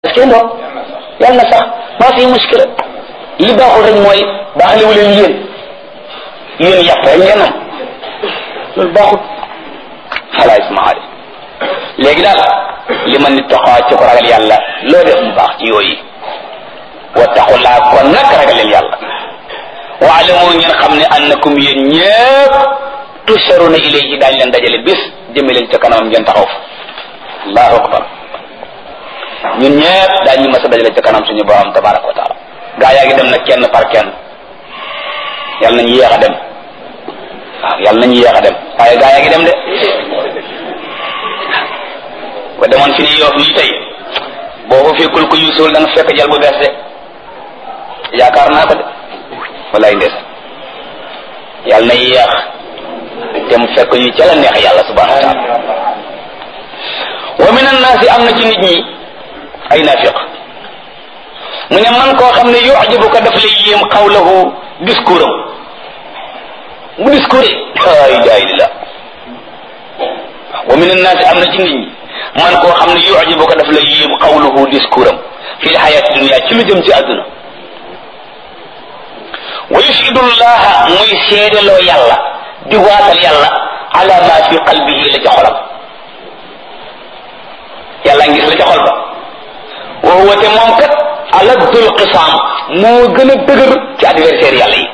kenn doom yàlla na sax maa fi muskila li baaxul rek mooy baaxalewu leen yéen yéen yàpp rek ngeen am loolu baaxul xalaa ismaali léegi daal li ma nit taxaa ci ko ragal yàlla loo def mu baax ci yooyu wattaqullaa kon nag ragal leen yàlla waalamu ngeen xam ne annakum yéen ñëpp tusharuna ilayhi daañ leen dajale bis jëme leen ca kanamam ngeen taxaw fa allahu akbar ñun ñëpp daañu mas a dajale ca kanam suñu borom tabaraka wa taala gaa yaa ngi dem nag kenn par kenn yàlla nañu yéex a dem waaw yàlla nañu yéex a dem waaye gaa yaa ngi dem de ba demoon fi ni yoof nii tey boo ko fekkul ko yuusul da nga fekk jal bu bees de yaakaar naa ko de walaay ndees yàlla na yéex te mu fekk ñu ca la neex yàlla subhanahu wa taala wa min annaasi am na ci nit ñi ay naafiq mu ne man koo xam ne yujibuka daf lay yéem xawlahu discours am mu discours la ilaha illallah wa min annaasi am na ci nit ñi man koo xam ne yujibuka daf lay yéem xawlahu discours am fi lxayaati dunia ci lu jëm ci àdduna wa yushidu llaha muy seedeloo yàlla di waatal yàlla ala ma fi qalbihi la ca xolam yàlla ngis la ca xol ba wa huwa te moom kat aladdul qisaam moo gën a dëgër ci adversaire yàlla yi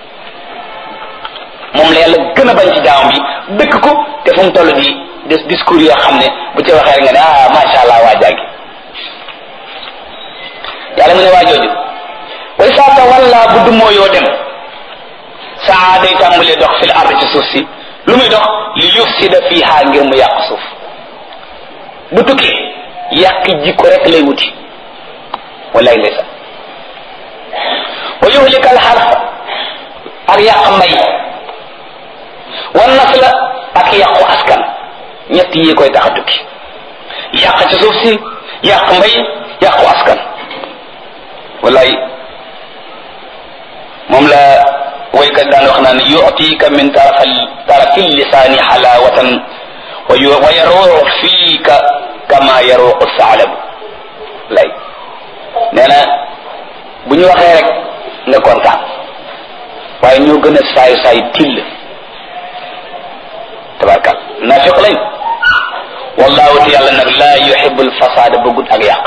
moom la yàlla gën a bañ ci jaamam bi dëkk ko te fu mu toll di des discours yoo xam ne bu ci waxee nga ne ah macha allah waa jàggi yàlla mu ne waa jooju way saa tawalla bu dumoo yoo dem saa day tàmbalee dox fil ard ci suuf si lu muy dox li yufsida fiha ngir mu yàq suuf bu tukkee yàq jikko rek lay wuti wallaay ndeysaan wa yuhlikal xarfa ak yàq mbay wan nasla ak yàqu askan ñett yi koy tax a tukki yàq ci suuf si yàq mbay yàqu askan wallaay moom la waykat daan wax naan yu'tika min tarafal tarafi lisaani xalaawatan wa yaruuxu fiika kama yaruuxu saalab lay nee na bu ñu waxee rek nga kontaan waaye ñoo gën a saay saay till tabarkal naafiq lañ wallahu te yàlla nag laa yuhibu alfasaada bëggut ak yàq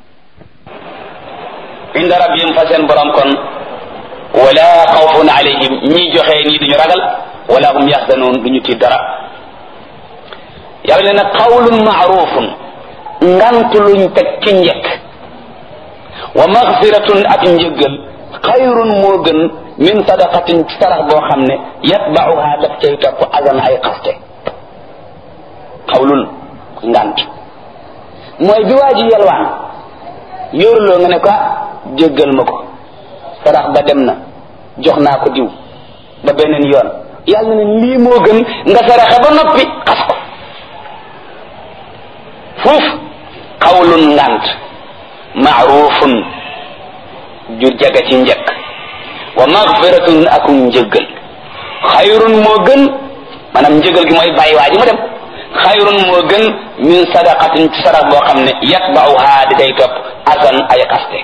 inda rabbihim fa seen borom kon wala xawfun alayhim ñi joxe nii duñu ragal wala hum yaxzanoon duñu tiit dara yàlla ne nag qawlun maarufun ngant luñ teg ci njëkk wa magfiratun ak njëggal xayrun moo gën min sadaqatin sarax boo xam ne yatbauha daf cay topp azan ay xaste xawlun ngant mooy bi waa ji yelwaan yóoruloo nga ne ko jéggal ma ko sarax ba dem na jox naa ko diw ba beneen yoon yàlla ne lii moo gën nga saraxe ba noppi xas ko fuuf xawlun ngant maarufun ju jaga ci njëkk wa magfiratun ak njëggal xayrun moo gën maanaam njëggal gi mooy bàyyi waa ji mu dem xayrun moo gën min sadaqatin ci sarax boo xam ne yatbauha di day topp asan ay xaste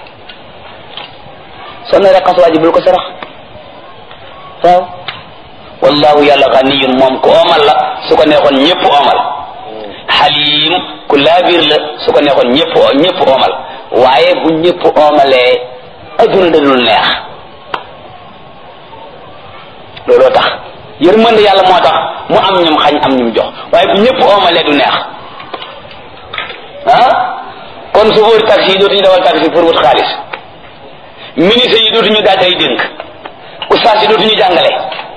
soo naree xas waa ji bul ko sarax waaw wallahu yàlla ganiyun moom ku oomal la su ko neexoon ñëpp oomal xalim ku laabir la su ko neexoon ñëpp ñëpp oomal waaye bu ñëpp oomalee adduna dadul neex looloo tax yërmande yàlla moo tax mu am ñum xañ am ñum jox waaye bu ñëpp oomalee du neex ah kon chauffeur taxi yi dootuñu dawal taxi pour wut xaalis ministre yi dootuñu daaj ay dénk ustaas yi dootuñu jàngale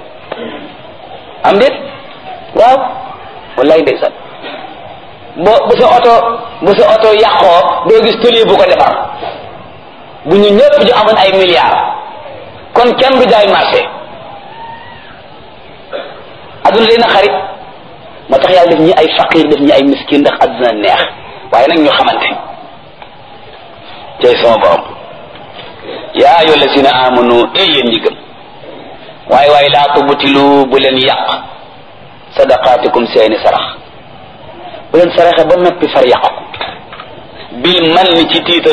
am déet waaw wallaay ndeysaan bo bu sa oto bu sa oto yàqoo doo gis tëlie bu ko defar bu ñu ñëpp ñu amoon ay milliards kon kenn du jaay marché adduna day na xarit moo tax yàlla def ñi ay faqir def ñi ay miskin ndax adduna neex waaye nag ñu xamante tey sama borom yaa ayyuha allazina amanu ey yéen ñi gëm waaye waaye laa tubtilu bu leen yàq sadaqaatikum seeni sarax bu leen saraxe ba noppi far yàq ko bil man ni ci tiital